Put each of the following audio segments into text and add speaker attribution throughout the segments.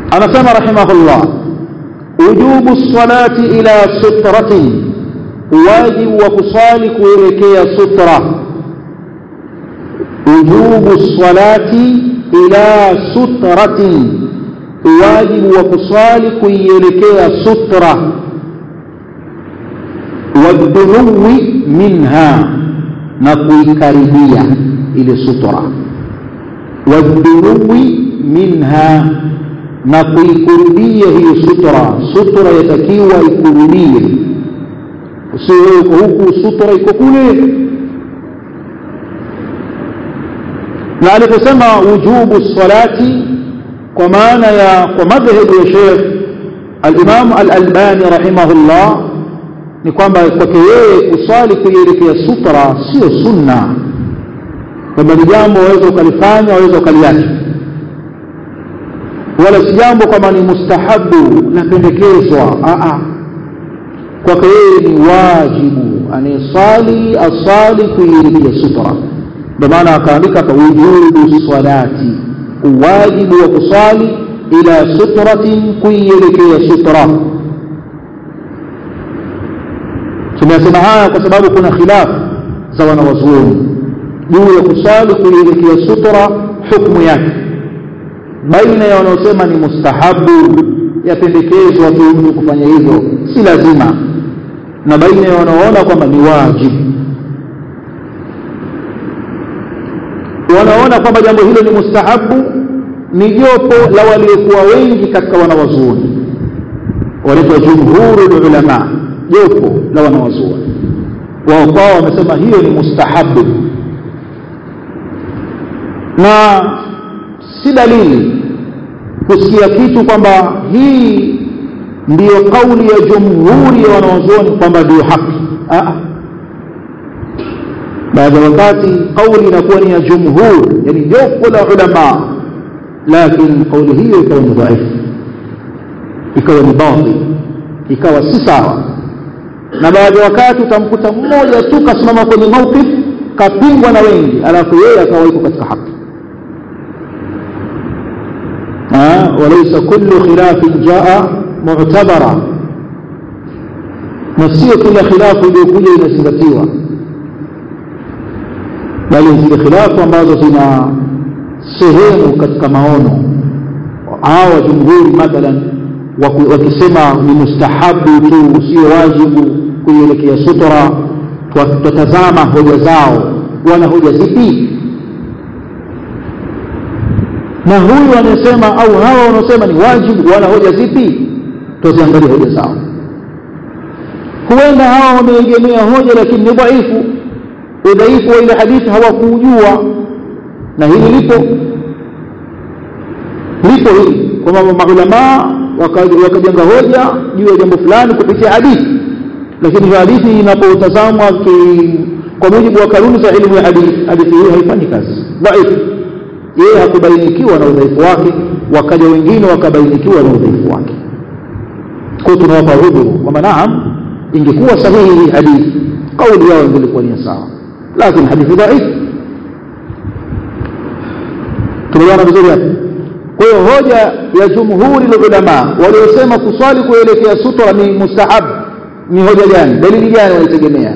Speaker 1: anasema rahimahullah wujubu salati ila sutratin wajibu wa kusali kuelekea sutra wujubu salati ila sutratin wajibu wa kusali kuielekea sutra wadunuwi minha na kuikaribia ile sutra wadunuwi minha na kuikurubia hiyo sutra sutra yatakiwa ikurubie usiwe uko huku sutra iko kule na aliposema wujubu salati kwa maana ya kwa madhhabu ya Sheikh al-Imam al-Albani rahimahullah ni kwamba kwake yeye kusali kuielekea sutra sio sunna kwamba ni jambo waweza ukalifanya waweza ukaliacha wala si jambo kwamba ni mustahabu napendekezwa kwake yeye ni wajibu anayesali asali kuielekea sutra ndio maana akaandika kwa wujubu salati uwajibu wa kusali ila sutratin kuielekea sutra tumesema haya kwa sababu kuna khilaf za wanawazuoni juu ya kusali kuielekea sutra hukumu yake baina ya wanaosema ni mustahabu yapendekezwa tu mtu kufanya hivyo si lazima na baina ya wanaoona kwamba ni wajibu wanaona kwamba jambo hilo ni mustahabu ni jopo la waliokuwa wengi katika wanawazuoni wanaitwa jumhuru ulama jopo la wanawazuoni wao kwao wamesema hiyo ni mustahabu na si dalili kusikia kitu kwamba hii ndiyo kauli ya jumhuri ya wanawazuoni kwamba ndiyo haki baadhi ya wakati kauli inakuwa ni ya jumhur yani jopo la ulama lakini kauli hiyo ikawa ni dhaifu ikawa ni batil ikawa si sawa na baadhi ya wakati utamkuta mmoja tu kasimama kwenye mawqif kapingwa na wengi alafu yeye akawa yuko katika haki walaysa kullu khilafin jaa mu'tabara na sio kila khilafu iliyokuja inazingatiwa bali zile khilafu ambazo zina sehemu katika maono hawa jumhuri mathalan wakisema ni mustahabu tu sio wajibu kuielekea sutra tutatazama hoja zao wana hoja zipi na huyu anasema au hawa wanaosema ni wajibu wana hoja zipi tuziangalie hoja zao huenda hawa wameegemea hoja lakini ni dhaifu udhaifu wa ile hadithi hawakuujua na hili lipo lipo hili kwamba maulamaa wakajenga hoja juu ya jambo fulani kupitia hadithi lakini hiyo hadithi inapotazamwa kwa mujibu wa kanuni za elimu ya hadithi hadithi hiyo haifanyi kazi dhaifu yeye hakubainikiwa na udhaifu wake wakaja wengine wakabainikiwa na udhaifu wake kwa tunawapa udhuru kwamba naam ingekuwa sahihi hii hadithi kauli yao ingelikuwa ni sawa lakini hadithi dhaifu tumeona vizuri hapo kwa hiyo hoja ya jumhuri ulama waliosema kuswali kuelekea sutra ni mustahab ni hoja gani dalili gani wanaitegemea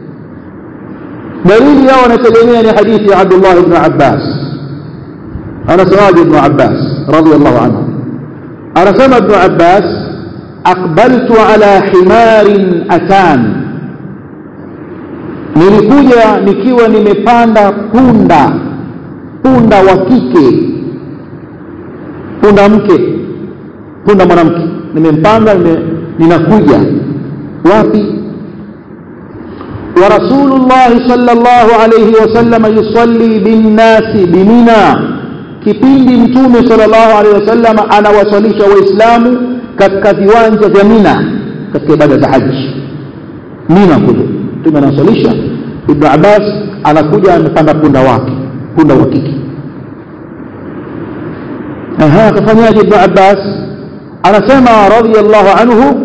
Speaker 1: dalili yao wanategemea ni hadithi ya Abdullah ibn Abbas anasemaje ibn Abbas radiyallahu anhu anasema ibn Abbas aqbaltu ala himarin atan nilikuja nikiwa nimepanda punda punda wa kike punda mke punda mwanamke nimempanda nime, ninakuja wapi wa rasulullah sallallahu alayhi wasallam yusalli binnasi bimina kipindi mtume sallallahu alayhi wasallam anawasalisha waislamu katika viwanja vya mina katika ibada za haji mina kule mtume anawasalisha ibn abbas anakuja amepanda punda wake punda wa kike aha akafanyaje ibn abbas anasema radiyallahu anhu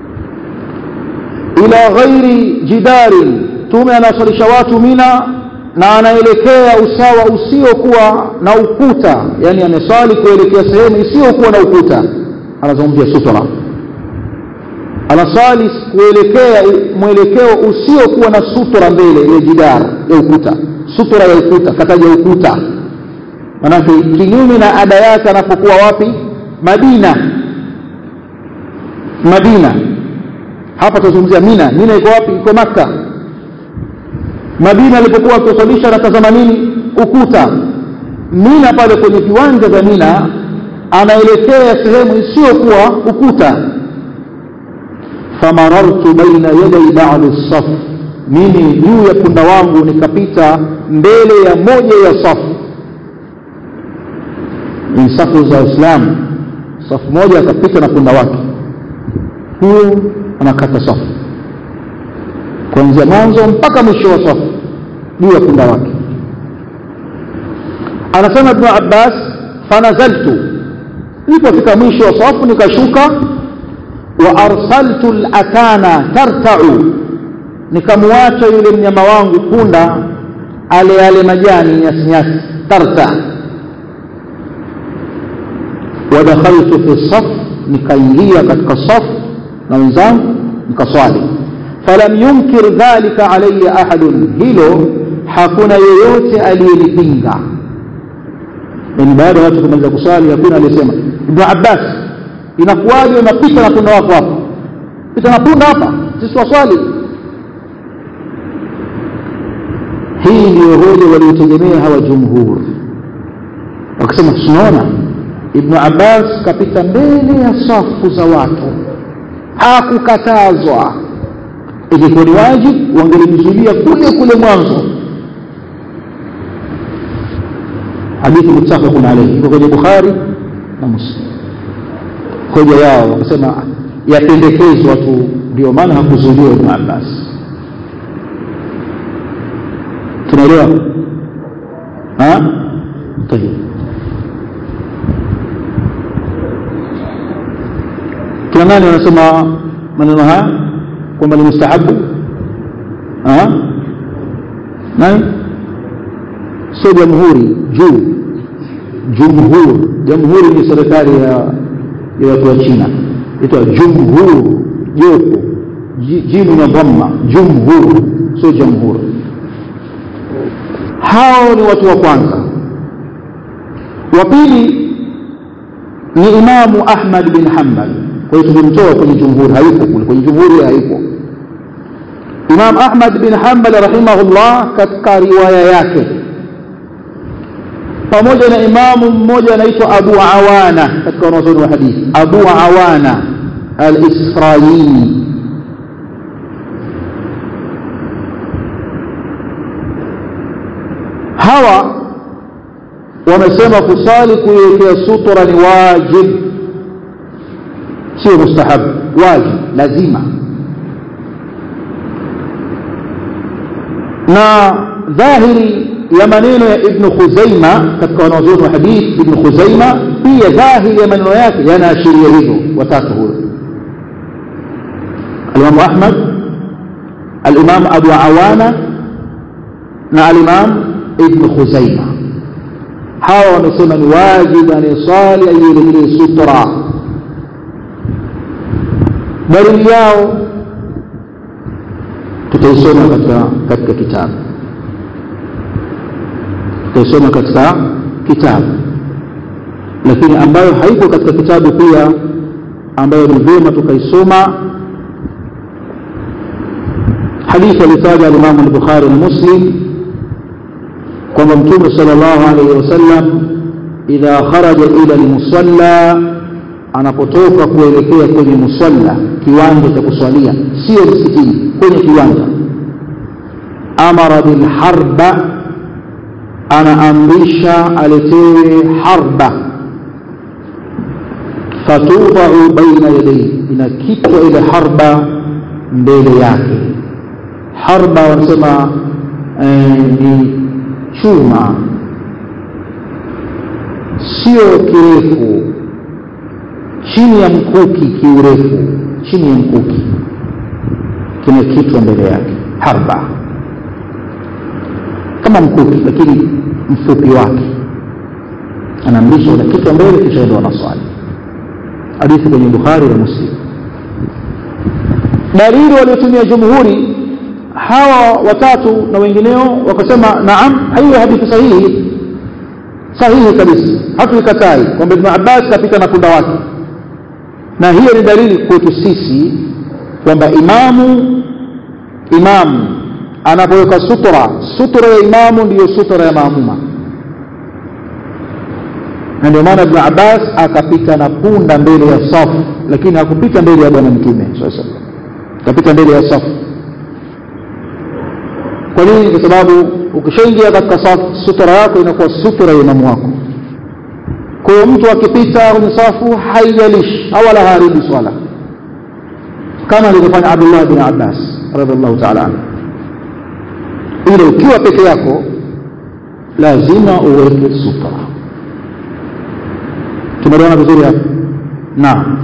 Speaker 1: ila ghairi jidarin tume anawasalisha watu mina na anaelekea usawa usiokuwa na ukuta yani ameswali kuelekea sehemu isiyokuwa na ukuta anazungumzia sutra anaswali kuelekea mwelekeo usiokuwa na sutra mbele ya jidar ya ukuta sutra ya ukuta kataja ukuta manake kinyume na ada yake anapokuwa wapi madina madina hapa tuzungumzia mina mina iko wapi iko makka madina alipokuwa akiswalisha anatazama nini ukuta mina pale kwenye viwanja vya mina anaelekea sehemu isiyokuwa ukuta famarartu baina yaday ba'di saf mimi juu ya punda wangu nikapita mbele ya moja ya safu ni safu za Uislamu safu moja akapita na punda wake huyo anakata safu kuanzia mwanzo mpaka mwisho wa safu juu ya punda wake anasema ibn Abbas fanazaltu nilipofika mwisho wa safu nikashuka wa arsaltu al-atana tarta'u nikamwacha yule mnyama wangu punda ale yale majani nyasi nyasi tarta wadakhaltu fi saf nikaingia katika safu na wenzangu nikaswali falam yunkir dhalika alayya ahadun hilo hakuna yeyote aliyelipinga yani baada ya watu kumaliza kuswali hakuna aliyesema ibn abbas inakuwaje unapita na punda wako hapa pita na punda hapa sisi waswali hii ndio hoja waliotegemea hawa jumhur wakasema tunaona ibn abbas kapita mbele ya safu za watu hakukatazwa ilikuwa ni wajibu wangelimzuilia kule kule mwanzo hadithi muttafaqun alayhi iko kwenye bukhari na muslim hoja yao wakasema yapendekezwa tu ndio maana hakuzuiliwa ibn abbas tunaelewa ha tayeb kina nani wanasema maneno haya kwamba ni mustahabu nani sio jamhuri juu jumhur jamhuri ni serikali ya ya watu wa China itwa jumhur jopo jimu na dhamma jumhur sio jamhur hao ni watu wa kwanza wa pili ni imamu Ahmad bin Hanbal kwa hiyo tumemtoa kwenye jumhuri hayupo kule kwenye jumhuri hayupo Imam Ahmad bin Hanbal rahimahullah katika riwaya yake pamoja na imamu mmoja anaitwa Abu Awana katika wanazuoni wa hadithi Abu Awana al-Israili hawa wamesema kusali kuiwekea sutura ni wajib sio mustahab wajib lazima na dhahiri ya maneno ya ibn Khuzaima katika wanazuoni wa hadith ibn Khuzaima pia dhahiri ya maneno yake yanaashiria hivyo watatu huyo al-Imam Ahmad al-Imam Abu Awana na al-Imam ibn Khuzaima hawa wamesema ni wajibu anayeswali aielekee sutra dalili yao tutaisoma katika katika kitabu tutaisoma katika kitabu lakini ambayo haiko katika kitabu pia ambayo ni vyema tukaisoma hadithi alitaja alimamu al-Bukhari na Muslim kwamba mtume sallallahu alaihi wasallam idha kharaja ila al-musalla anapotoka kuelekea kwenye musalla kiwanja cha kuswalia sio msikitini kwenye kiwanja amara bil harba anaamrisha aletewe harba fatudau baina yadayhi inakitwa ile harba mbele yake harba wanasema eh, ni chuma sio kirefu chini ya mkuki kiurefu chini ya mkuki kimekitwa mbele yake harba kama mkuki lakini mfupi wake anaamrishwa unakitwa mbele kisha ndo anaswali hadithi kwenye bukhari na muslim dalili waliotumia jumhuri hawa watatu na wengineo wakasema naam hiyo hadithi sahihi sahihi kabisa hatuikatai kwamba ibn abbas kapita na punda wake na hiyo ni dalili kwetu sisi kwamba imamu imamu anapoweka sutra sutra ya imamu ndiyo sutra ya maamuma na ndio maana ibn abbas akapita na punda mbele ya safu lakini hakupita mbele ya bwana mtume sasa akapita mbele ya safu kwa nini kwa sababu ukishaingia katika safu sutra yako inakuwa sutra ya imamu wako kwa hiyo mtu akipita kwenye safu haijalishi wala haribu swala kama alivyofanya abdullah bin abbas radhiallahu taala anhu ila ukiwa peke yako lazima uweke sutra tumeelewana vizuri hapo naam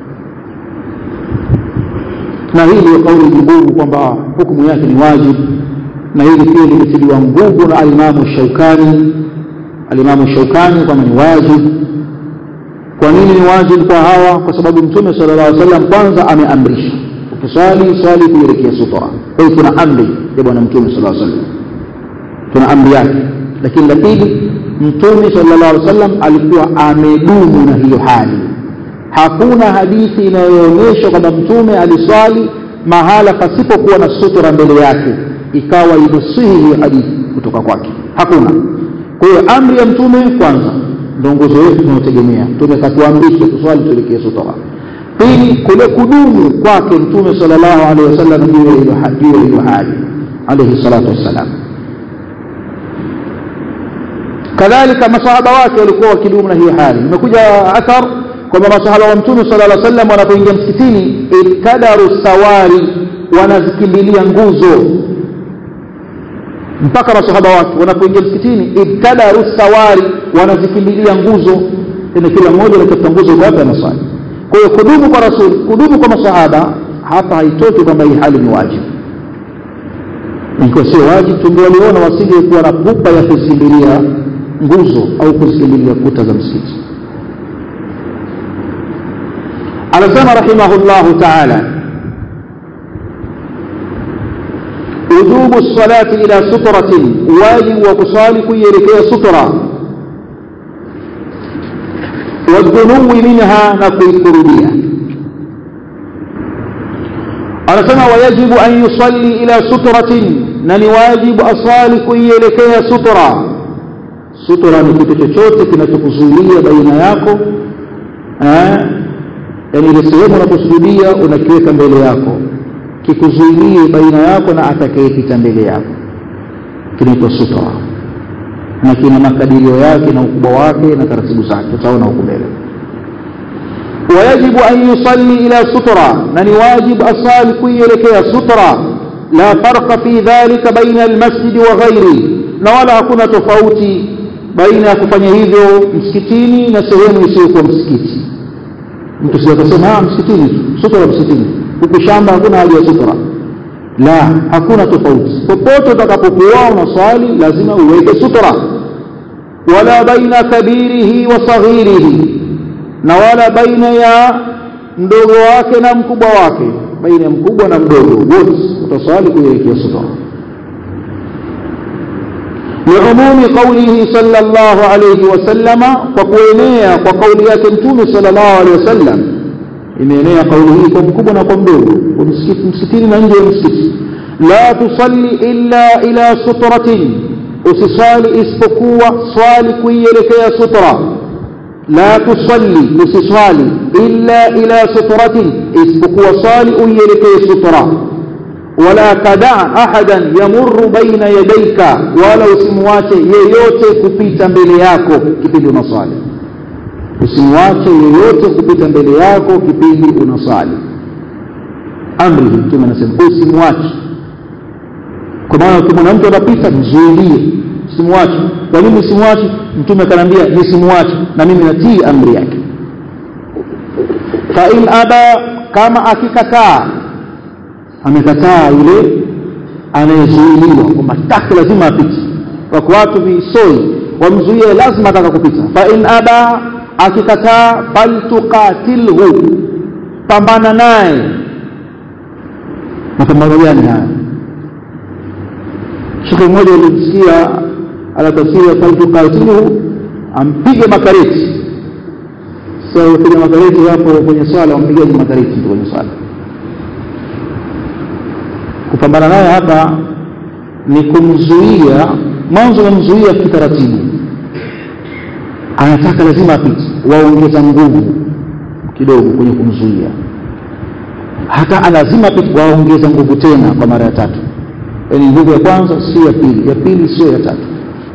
Speaker 1: na hii ndio kauli jumhuru kwamba hukumu yake ni wajibu na hili pia limetiliwa nguvu na alimamu shaukani alimamu shaukani kwamba ni wajibu kwa nini ni wajibu kwa hawa kwa sababu mtume sala llah alih wasallam kwanza ameamrisha ukiswali swali kuelekea sutra kwa hiyo tuna amri ya bwana mtume sala llah sallam tuna amri yake lakini la pili mtume sallallahu alaihi wasallam alikuwa amedumu na hiyo hali hakuna hadithi inayoonyesha kwamba mtume aliswali mahala pasipokuwa na sutura mbele yake ikawa imesihi hiyo hadithi kutoka kwake hakuna kwa hiyo amri ya mtume kwanza ndio nguzo yetu tunayotegemea mtume katuamrisha tuswali tuelekee sutura pili kule kudumu kwake mtume sallallahu alaihi wasallam juu ya hiyo hali alaihi salatu wassalam kadhalika masahaba wake walikuwa wakidumu na hiyo hali imekuja athar kwamba masahaba wa mtume sala lla sallam wanapoingia msikitini ibtadaru sawari wanazikimbilia nguzo mpaka masahaba wake wanapoingia msikitini ibtadaru sawari wanazikimbilia nguzo tena kila mmoja anatafuta nguzo kwa hapa anaswali kwa hiyo kudumu kwa rasul kudumu kwa masahaba hapa haitoki kwamba hii hali ni wajibu ikiwa sio wajibu tungewaliona wasingekuwa na pupa ya kuzikimbilia nguzo au kuzikimbilia kuta za msikiti anasema rahimahullahu taala wujubu lsalati ila sutratin wajibu wa kusali kuielekea sutra wadhunuwi minha na kuikurudia anasema wayajibu an yusalli ila sutratin na ni wajibu asali kuielekea sutra sutra ni kitu chochote kinachokuzuilia baina yako yaani ile sehemu unaposujudia unakiweka mbele yako kikuzuilie baina yako na atakayepita mbele yako kinaitwa sutra na kina makadirio yake na ukubwa wake na taratibu zake utaona huku mbele ويجب أن يصلي إلى سترة من واجب أصال كيلك سترة لا فرق في ذلك بين المسجد وغيره نولا كنا تفوتي بين kufanya hivyo msikitini na sehemu isiyokuwa msikiti mtu sio kusema msikitini tu sutra msikitini huku shamba hakuna haja ya sutra la hakuna tofauti popote utakapokuwa unaswali lazima uweke sutra wala baina kabirihi wa saghirihi na wala baina ya mdogo wake na mkubwa wake baina ya mkubwa na mdogo wote utaswali kuelekea sutra لعموم قوله صلى الله عليه وسلم وكوينيا وقول yake mtume صلى الله عليه وسلم imeenea kauli hii kwa mkubwa na kwa mdogo msikitini na nje ya msikiti la tusalli illa ila sutratin usiswali isipokuwa swali kuielekea sutra la tusalli usiswali illa ila sutratin isipokuwa swali uielekee sutra wala tadaa ahadan yamurru baina yadayka wala usimwache yeyote kupita mbele yako kipindi unaswali usimwache yeyote kupita mbele yako kipindi unaswali amri mtume anasema usimwache kwa maana ukimwona mtu anapita mzuilie usimwache kwa nini usimwache mtume akaniambia nisimwache na mimi natii amri yake fa in aba kama akikataa amekataa yule anayezuiliwa kwamba taki lazima apite wako watu visoi wamzuie lazima ataka kupita fa in aba akikataa faltuqatilhu pambana naye mapambano gani haya shekhe mmoja alimsikia anatafsiri faltuqatilhu ampige makareti sasa piga makareti hapo kwenye swala wampigaji makareti kwenye swala kupambana naye hapa ni kumzuia mwanzo wamzuia kitaratibu anataka lazima apite waongeza nguvu kidogo kwenye kumzuia hata lazima apite waongeza nguvu tena kwa mara ya tatu yaani nguvu ya kwanza sio ya pili ya pili sio ya tatu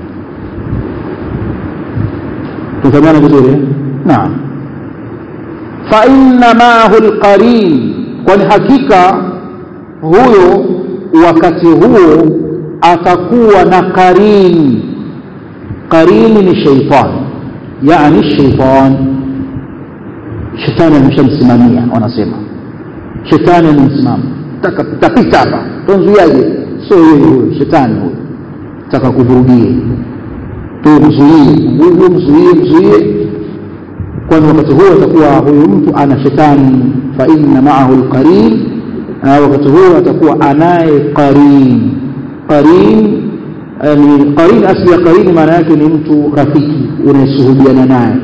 Speaker 1: tufahamiana vizuri naam fa inna maahu lqarin kwani hakika huyo wakati huo atakuwa na qarin qarini ni sheitan yani sheitan shetani ameshamsimamia wanasema shetani amemsimama tapita hapa tonzuiaje sio yeye huyo shetani huyo taka kuvurugie tu mzuie huyu mzuie mzuie kwani wakati huo atakuwa huyu mtu ana shetani fa inna maahu lqarin wakati huo atakuwa anaye qarin qarin ni qarin asli ya qarin maana yake ni mtu rafiki unayesuhubiana naye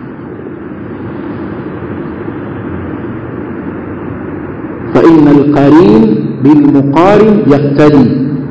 Speaker 1: فإن القرين بالمقارن يقتدي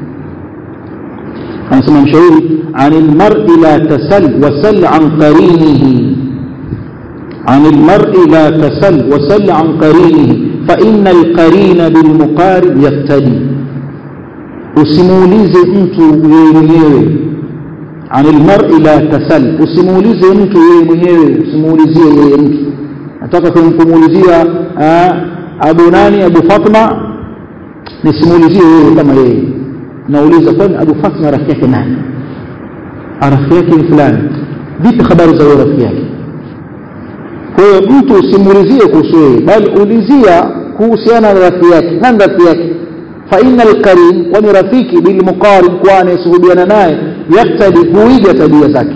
Speaker 1: أنا سمع مشهور عن المرء لا تسل وسل عن قرينه عن المرء لا تسل وسل عن قرينه فإن القرين بالمقارن يقتدي usimuulize mtu yeye mwenyewe عن المرء لا تسل usimuulize mtu yeye mwenyewe usimuulizie yeye mtu nataka kumuulizia abu nani abu fatma nisimuulizie yeye kama yeye nauliza kwani abu fatma rafiki yake nani rafiki yake ni fulani vipi habari za huyo rafiki yake kwa hiyo mtu usimuulizie kuhusu yeye bali ulizia kuhusiana na rafiki yake nani rafiki yake fa inna alkarim kwani rafiki bilmuqarin kwa anayesuhubiana naye yaktadi huiga tabia zake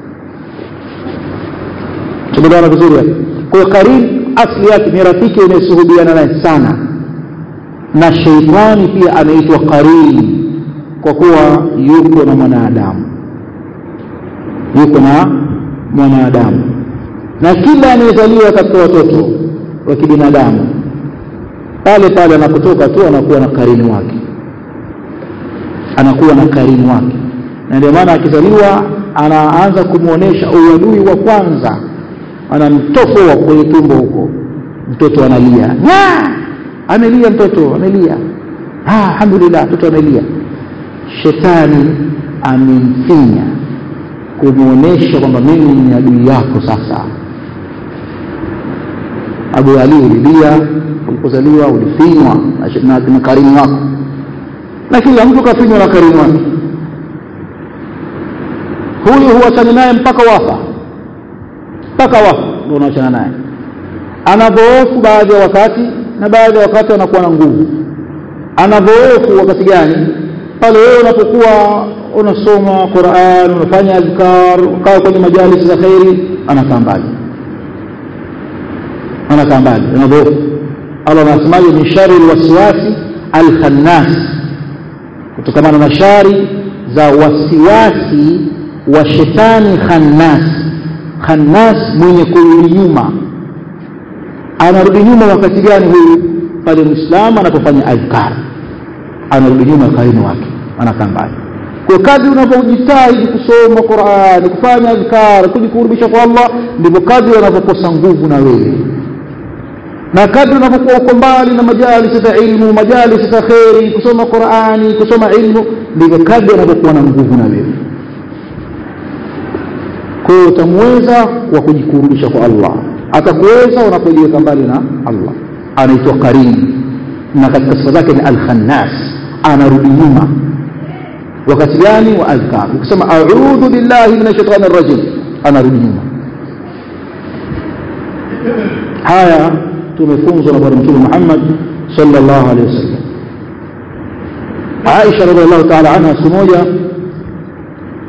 Speaker 1: tumeelewana vizuri hapo kwa hiyo karim asli yake ni rafiki unayesuhubiana naye sana na sheitani pia anaitwa karim kwa kuwa yuko na mwanadamu yuko na mwanadamu na kila anayezaliwa katika watoto wa kibinadamu pale pale anapotoka tu anakuwa na karini wake anakuwa na karini wake na ndio maana akizaliwa anaanza kumwonyesha uadui wa kwanza anamtofoa kwenye tumbo huko mtoto analia amelia mtoto amelia alhamdulillah mtoto amelia shetani amemfinya kumwonyesha kwamba mimi ni adui yako sasa abu ali ulilia ulipozaliwa ulifinywa na karimu wako na kila mtu kafinywa na karimu wake huyu huachana naye mpaka wafa mpaka wafa ndio unaachana naye anadhoofu baadhi ya wakati na baadhi ya wakati anakuwa na nguvu anadhoofu wakati gani pale wewe unapokuwa unasoma Qur'an unafanya azkar ukaa kwenye majalisi za khairi anakaa mbali anakaa mbali anadhoofu Allah anasemaje min shari alwaswasi alkhannas kutokana na shari za wasiwasi wa shetani khannas khannas mwenye kurudi nyuma anarudi nyuma wakati gani huyu pale muislamu anapofanya adhkar anarudi nyuma karimu wake anakaa mbali kwa kadri unapojitahidi kusoma Qur'an kufanya adhkar kujikurubisha kwa Allah ndivyo kadri unavyokosa nguvu na wewe na kadri unapokuwa uko mbali na majalisi za ilmu majalisi za kheri kusoma Qur'ani kusoma ilmu ndivyo kadri unapokuwa na nguvu na wewe kwa hiyo utamweza wa kujikurubisha kwa Allah atakuweza unapojiweka mbali na Allah anaitwa karim na katika sifa zake ni al-khannas anarudi nyuma wakati gani wa adhkar ukisema a'udhu billahi minash shaitani rajim anarudi nyuma haya tumefunzwa na bwana mtume Muhammad sallallahu alaihi wasallam Aisha radhiallahu ta'ala anha siku moja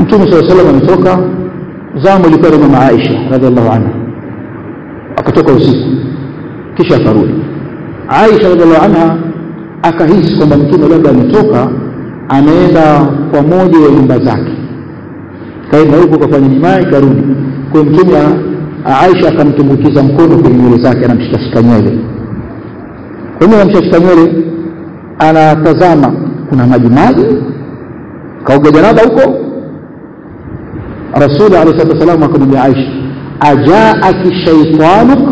Speaker 1: mtume saa salam ametoka zamu ilikuwa ni mama aisha radiallahu anha akatoka usiku kisha akarudi aisha radiallahu anha akahisi kwamba mtume labda ametoka ameenda kwa moja ya nyumba zake kaenda huko kafanya nimai karudi kwa mtume aisha akamtumbukiza mkono kwenye nywele zake anamshikashika nywele kwa hiyo anamshikashika nywele anatazama kuna maji maji kaoga janaba huko rasuli alayhi salatu wasalam akamwambia aisha ajaaki shaitanuk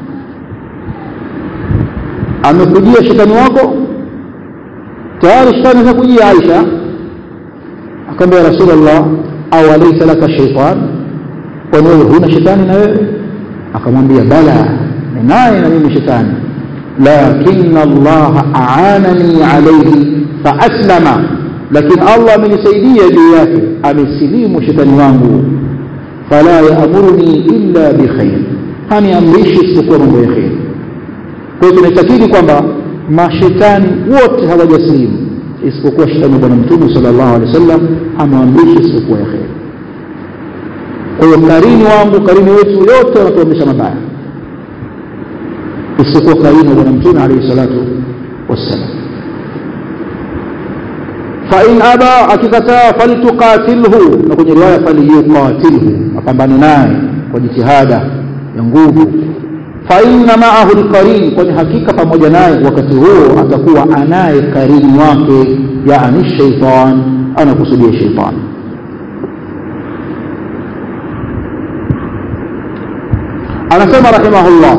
Speaker 1: amekujia shetani wako tayari shetani amekujia aisha akamwambia rasulullah au alaysa laka shaitan kwani wewe huna shetani na wewe akamwambia bala ninaye na mimi shetani lakin Allah aanani alayhi faaslama lakini Allah amenisaidia juu yake amesilimu shetani wangu fala yaamuruni illa bikhair haniamrishi isipokuwa mambo ya kheri kwa hiyo tunaitakidi kwamba mashetani wote hawajasilimu isipokuwa shetani wa bwana mtume sallallahu alaihi wasallam amewamrishi isipokuwa ya kheri kwa hiyo karini wangu karini wetu yote wanatuamrisha mabaya isipokuwa karini wa bwana mtume alaihi salatu wassalam fain aba akikataa faltuqatilhu na kwenye riwaya falyuqatilhu apambane naye kwa jitihada ya nguvu fainna maahu lqarin kwani hakika pamoja naye wakati huo atakuwa anaye karini wake yani shaitan anakusudia shaitan anasema rahimahullah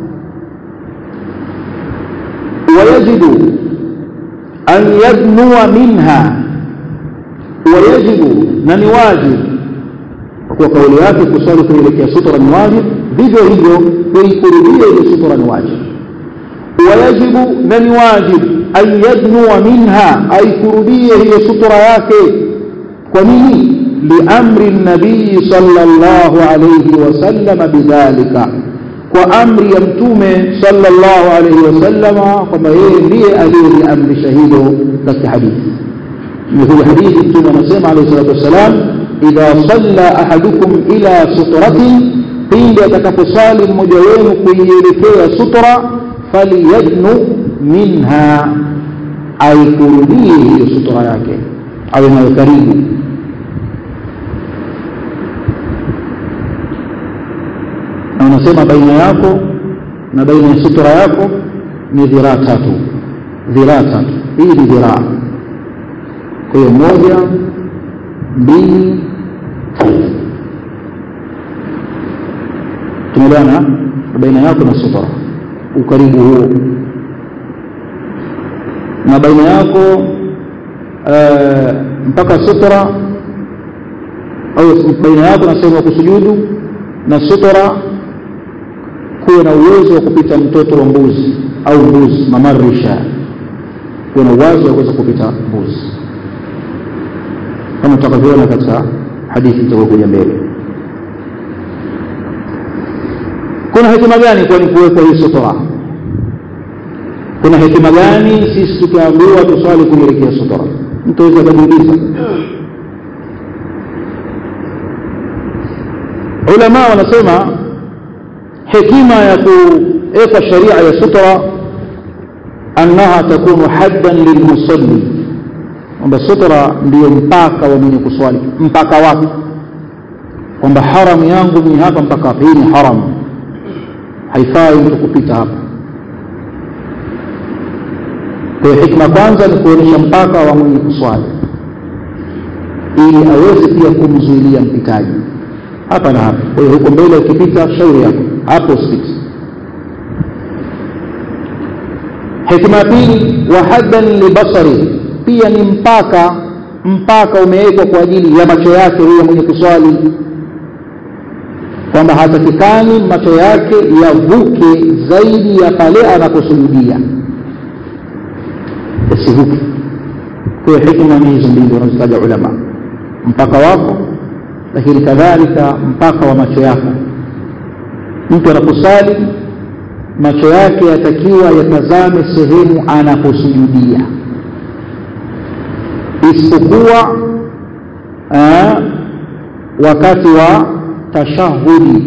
Speaker 1: wayajibu an yadnua minha wayajibu na ni wajibu kwa kuwa kauli yake kuswali kuelekea sutra ni wajibu vivyo hivyo kuikurudia ile sutra ni wajibu wayajibu na ni wajibu an yadnua minha aikurudie hiyo sutra yake kwa nini liamri nabii sallallahu alayhi wasallam bidhalika kwa amri ya mtume sallallahu alayhi wasallama kwamba yeye ndiye aliyeliamrisha hilo katika hadithi imekuja hadithi mtume anasema alayhi salatu wassalam idha salla ahadukum ila sutratin pindi atakaposali mmoja wenu kuielekea sutra falyadnu minha aikurudie hiyo sutra yake awe nayo karibu na unasema baina yako na baina ya sutra yako ni dhiraa tatu dhiraa tatu hii ni dhiraa kwa hiyo moja mbili tatu tumeelewana baina yako na sutra ukaribu huo na baina yako uh, mpaka sutra au baina yako na sehemu ya kusujudu na sutra kuwe na uwezo wa kupita mtoto wa mbuzi au mbuzi mamarisha kuwe na uwezo wa kuweza kupita mbuzi kama tutakavyoona katika hadithi itakayokuja mbele kuna hekima gani kwani kuwekwa hii sutra kuna hekima gani sisi tukiambiwa tuswali kuelekea sutra mtu aweza akajiuliza ulama wanasema hekima ya kuweka sharia ya sutra annaha takunu haddan lilmusalli kwamba sutra ndiyo mpaka wa mwenye kuswali mpaka wake kwamba haramu yangu mimi hapa mpaka hapa hii ni haramu haifai mtu kupita hapa kwa hiyo hikma kwanza ni kuonyesha mpaka wa mwenye kuswali ili aweze pia kumzuilia mpitaji hapa na hapa kwa hiyo huko mbele ukipita shauri yako hapo usipite hikma ya pili wa haddan libasari pia ni mpaka mpaka umewekwa kwa ajili ya macho yake huyo mwenye kuswali kwamba hatakikani macho yake yavuke zaidi ya pale anaposujudia yasivuke kwa hiyo hikma ni hizo mbili wanazitaja ulama mpaka wako lakini kadhalika mpaka wa macho yako mtu anaposali macho yake yatakiwa yatazame sehemu anaposujudia isipokuwa wakati wa tashahudi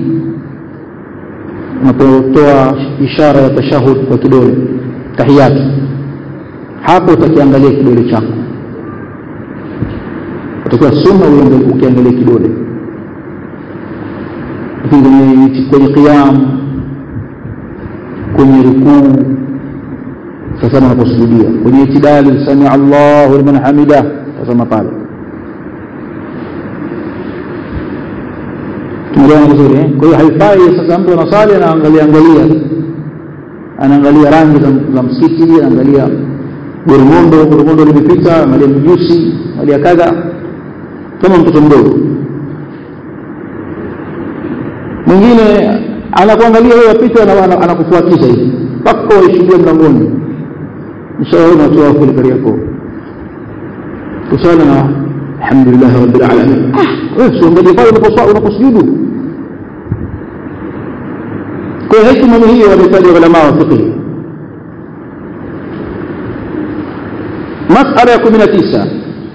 Speaker 1: unapotoa ishara ya tashahud kwa kidole tahiyatu hapo utakiangalia kidole chako utakuwa sunna ukiangalia kidole kwenye kwenye qiyam kwenye rukuu sasa unaposujudia kwenye itidali sami Allahu liman hamida tazama pale tumeelewana vizuri eh? kwa hiyo haifai sasa mtu anasali anaangalia angalia anaangalia rangi za, za msikiti anaangalia goromondo goromondo limepita angalia mjusi angalia kadha kama mtoto mdogo mwingine anakuangalia wewe apita anakufuatisha hivi mpaka waishuhudia mlangoni mshaona watu wako kule Kariakoo kusala na alhamdulillah rabbil alamin wewe usiangalie pale unaposujudu kwa hiyo hekima ni hiyo wanahitaji ulama wa fiqh masala ya 19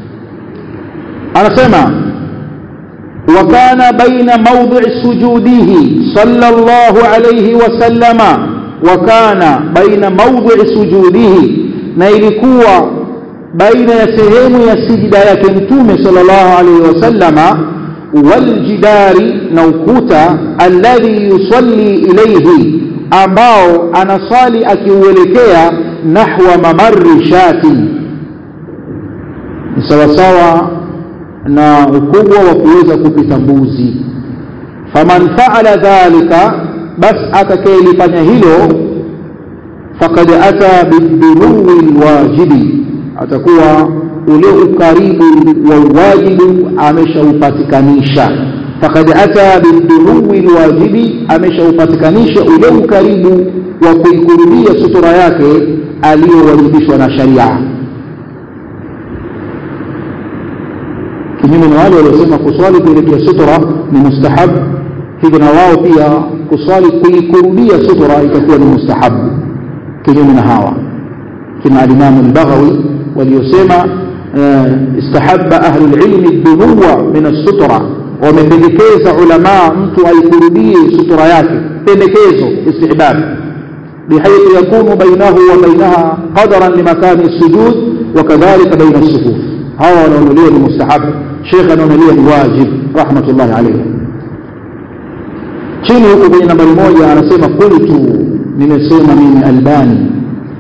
Speaker 1: anasema وكان بين موضع سجوده صلى الله عليه وسلم وكان بين موضع سجوده na ilikuwa baina ya sehemu ya sijida yake mtume sallallahu alaihi wasallama waljidari na ukuta alladhi yusalli ilayhi ambao anasali akiuelekea nahwa mamarri shati sawasawa na ukubwa wa kuweza kupita mbuzi faman faala dhalika bas atakayelifanya hilo faqad ata biduluwi lwajibi atakuwa ule ukaribu wa wajibu ameshaupatikanisha faqad ata biduluwi lwajibi ameshaupatikanisha ule ukaribu wa kuikurubia sutura yake aliyowajibishwa na sharia kinyume na wale waliosema kuswali kuelekea sutura ni mustahab hivyo na wao pia kuswali kuikurubia sutura itakuwa ni mustahabu kinyume na hawa kina alimamu albaghawi waliosema istahabba ahlu lilmi dunuwa min assutra wamependekeza ulamaa mtu aikurubie sutura yake pendekezo istihbab بحيث يكون بينه وبينها قدرا لمكان السجود وكذلك بين الصفوف هذا ونوليه المستحب شيخ ونوليه الواجب رحمة الله عليه chini huko kwenye nambari moja anasema qultu nimesema mimi albani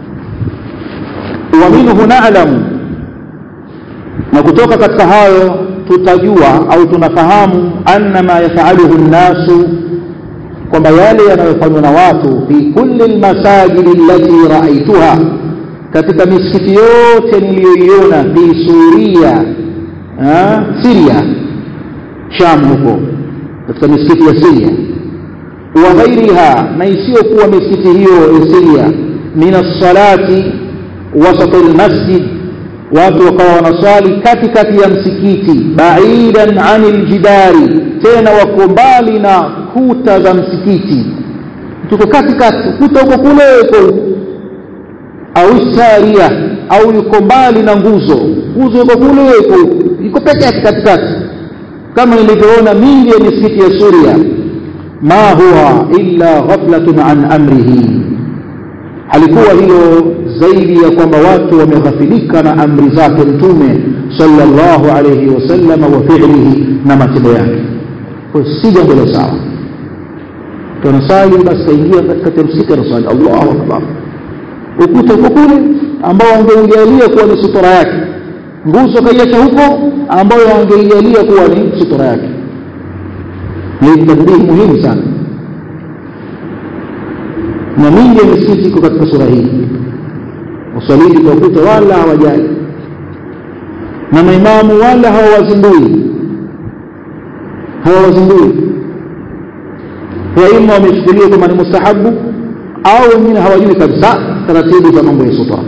Speaker 1: wa minhu na'lamu na kutoka katika hayo tutajua au tunafahamu anna ma yafaluhu nnasu kwamba yale yanayofanywa na watu fi kulli almasajidi allati raaituha katika misikiti yote niliyoiona fi suria siria sham huko katika misikiti ya siria wa ghairiha na isiyokuwa misikiti hiyo ya siria min alsalati wasat almasjid watu wakawa wanaswali katikati ya msikiti baidan anil jidari tena wako mbali na kuta za msikiti tuko katikati kuta huko kule huko au saria au yuko mbali na nguzo nguzo yuko kule yuko yuko peke yake katikati kama nilivyoona mingi ya misikiti ya Suria ma huwa illa ghaflatun an amrihi halikuwa hilo zaidi ya kwamba watu wameghafilika na amri zake mtume sallallahu alayhi wasallam wa fi'lihi na matendo yake kwa si jambo la sawa tunasali basi kaingia katika msikiti anasali Allahu akbar ukuta uko kule ambao angeujalia kuwa ni sutura yake nguzo kaiacha huko ambayo angeijalia kuwa ni sutura yake ni tadbihi muhimu sana na mingi ya misikiti iko katika sura hii wasalili kwa ukuta wala hawajali na maimamu wala hawawazindui hawawazindui waima wamechukuliwa kama ni mustahabu au wengine hawajui kabisa taratibu za mambo ya sutra